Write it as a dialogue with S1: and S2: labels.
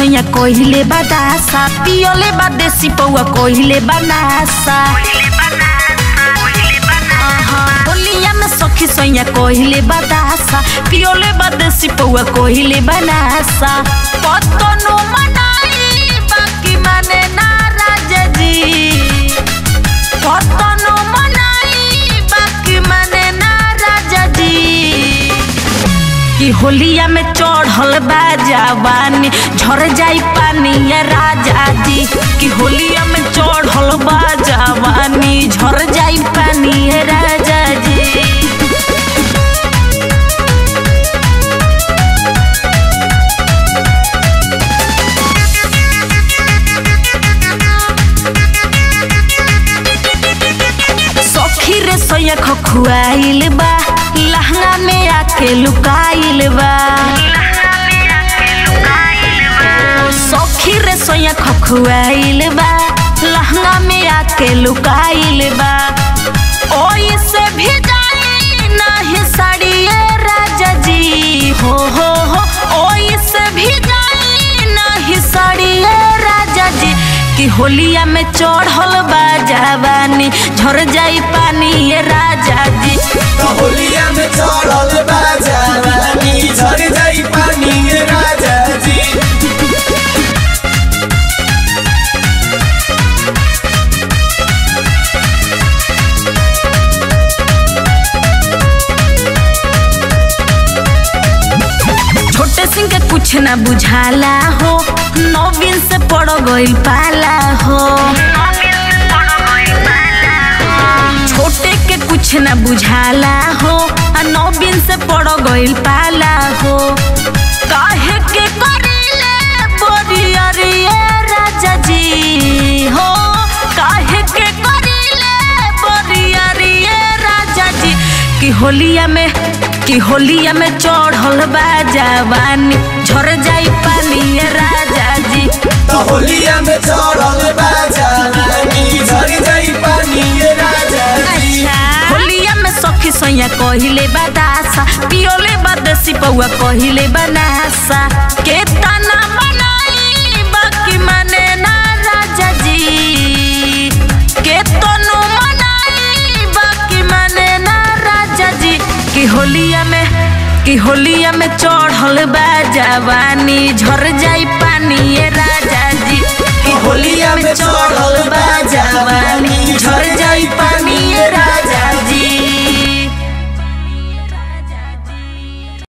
S1: सैया कोहिले बादासा पियोले बा देसी पौआ कोहिले बनासा होलिया में सखी सैया कोहिले बादासा पियोले बा देसी पौआ कोहिले बनासा कतनो मनाई बाकी माने ना राजा जी कतनो मनाई बाकी माने ना राजा जी कि होलिया में चढ़ल बा जवानी झर जाई पानी ये राजा जी कि होलिया में चढ़ल बा जवानी झर जाई पानी ये राजा जी सखी रे सोया खखुआइल बा लहंगा में आके लुकाइल बा सखी रे सोया खखुआइल बा लहंगा में आके लुकाइल बा ओई से भी जाई नाही साड़िए राजा जी हो हो हो ओई से भी जाई नाही साड़िए राजा जी कि होलिया में चढ़ल बा जवानी झर जाई पानी ये राजा जी
S2: तो होलिया में चढ़ल बा जवानी झर जाई पानी ये राजा जी
S1: छोटे सिंह के कुछ ना बुझाला हो नवीन से पड़ गइल पाला हो छोटे के कुछ ना बुझाला हो आ नवीन से पड़ गइल पाला हो काहे के करेले बोरियरिए राजा जी हो काहे के करेले बोरियरिए राजा जी कि होलिया में कि होलिया में चढ़ल बा जवानी झर जाई पानी ये राजा जी
S2: तो होलिया में चढ़ल बा जवानी झर जाई पानी ये राजा जी
S1: होलिया में सखी सैया कहिले बादासा पियोले बादसी पौआ कहिले बनासा के तना बनाई बाकी माने ना राजा जी के तनु मनाई बाकी माने ना राजा जी कि होलिया में कि होलिया में चढ़ल बा जवानी झर जाई पानी ये राजा जी
S2: तो होलिया